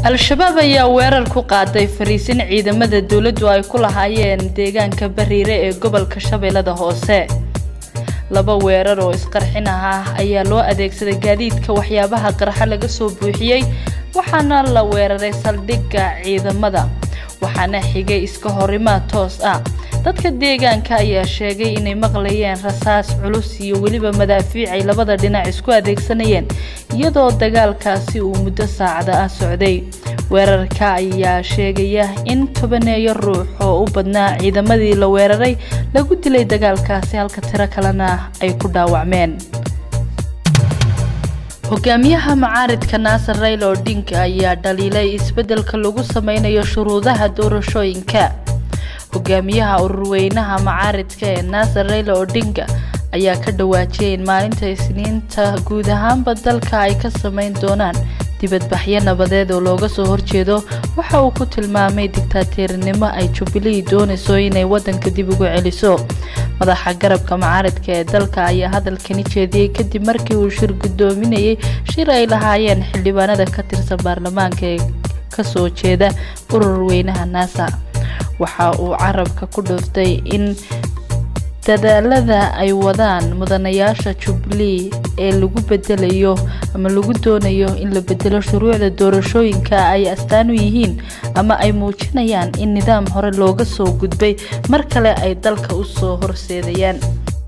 al-shabaab ayaa weerar ku qaaday fariisin ciidamada dowladdu ay ku lahaayeen deegaanka bariire ee gobolka shabeellada hoose laba weerar oo isqarxin ah ayaa loo adeegsaday gaadiidka waxyaabaha qarxa laga soo buuxiyey waxaana la weeraray saldhigga ciidamada waxaana xigay iska horimaad toos ah dadka deegaanka ayaa sheegay inay maqlayeen rasaas culus iyo weliba madaafiic ay labada dhinac isku adeegsanayeen iyadoo dagaalkaasi uu muddo saacada ah socday weerarka ayaa sheegaya in tobaneeyo ruux oo u badnaa ciidamadii la weeraray lagu dilay dagaalkaasi halka tiro kalena ay ku dhaawacmeen hogaamiyaha macaaridka naasar rayla odinka ayaa dhaliilay isbeddelka lagu sameynayo shuruudaha doorashooyinka hogaamiyaha ururweynaha macaaridka ee naasar rayla odinga ayaa ka dhawaajiyay in maalinta isniinta guud ahaanba dalka ay ka sameyn doonaan dibadbaxyo nabadeed oo looga soo horjeedo waxa uu ku tilmaamay digtaateernimo ay jubilee doonayso inay waddanka dib ugu celiso madaxa garabka macaaridka ee dalka ayaa hadalkani jeediyey kadib markii uu shir guddoominayay shir ay lahaayeen xildhibaanada ka tirsan baarlamaanka ee kasoo jeeda urur weynaha naasa waxa uu carabka ku dhuftay in dadaalada ay wadaan mudanayaasha jubilee ee lagu bedelayo ama lagu doonayo in la bedelo shuruucda doorashooyinka ay astaan u yihiin ama ay muujinayaan in nidaam hore looga soo gudbay mar kale ay dalka u soo horseedayaan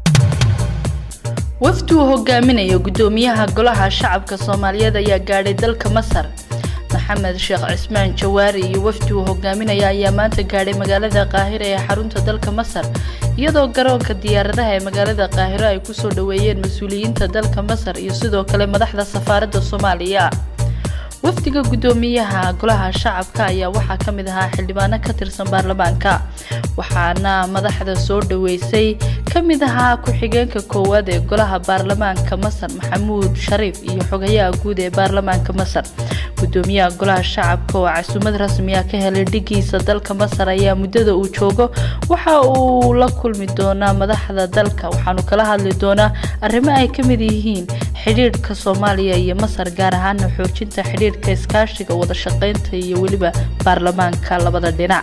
wafdi uu hogaaminayo guddoomiyaha golaha shacabka soomaaliyeed ayaa gaadhay dalka masar maxamed sheekh cismaan jawaari iyo wafdi uu hogaaminaya ayaa maanta gaadhay magaalada qaahira ee xarunta dalka masar iyadoo garoonka diyaaradaha ee magaalada qaahiro ay kusoo dhaweeyeen mas-uuliyiinta dalka masar iyo sidoo kale madaxda safaaradda soomaaliya wafdiga guddoomiyaha golaha shacabka ayaa waxaa ka mid ahaa xildhibaano ka tirsan baarlamaanka waxaana madaxda soo dhaweysay ka mid ahaa ku-xigeenka koowaad ee golaha baarlamaanka masar maxamuud shariif iyo xogayaha guud ee baarlamaanka masar guddoomiyaha golaha shacabka oo casuumad rasmiya ka helay dhigiisa dalka masar ayaa muddada uu joogo waxa uu la kulmi doonaa madaxda dalka waxaanu kala hadli doonaa arrimo ay ka mid yihiin xidhiidhka soomaaliya iyo masar gaar ahaana xoojinta xidhiidhka iskaashiga wada shaqeynta iyo weliba baarlamaanka labada dhinac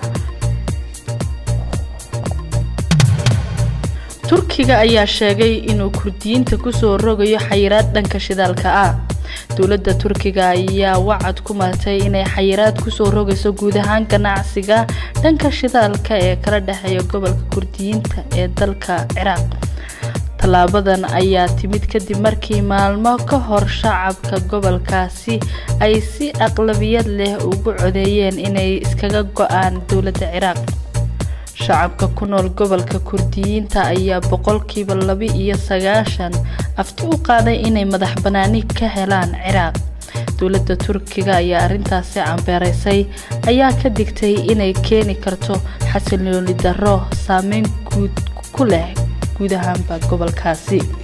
turkiga ayaa sheegay inuu kurdiyiinta kusoo rogayo xayiraad dhanka shidaalka ah dowladda turkiga ayaa wacad ku martay inay xayiraad kusoo rogayso guud ahaan ganacsiga dhanka shidaalka ee kala dhexeeya gobolka kurdiyiinta ee dalka ciraaq tallaabadan ayaa timid kadib markii maalmo ka hor shacabka gobolkaasi ay si aqlabiyad leh ugu codeeyeen inay iskaga go-aan dowladda ciraaq shacabka ku nool gobolka kurdiyiinta ayaa boqolkiiba laba iyo sagaashan afti u qaaday inay madax banaani ka helaan ciraaq dowladda turkiga ayaa arrintaasi cambeeraysay ayaa ka digtay inay keeni karto xasilooni darro saameyn guud ku leh guud ahaanba gobolkaasi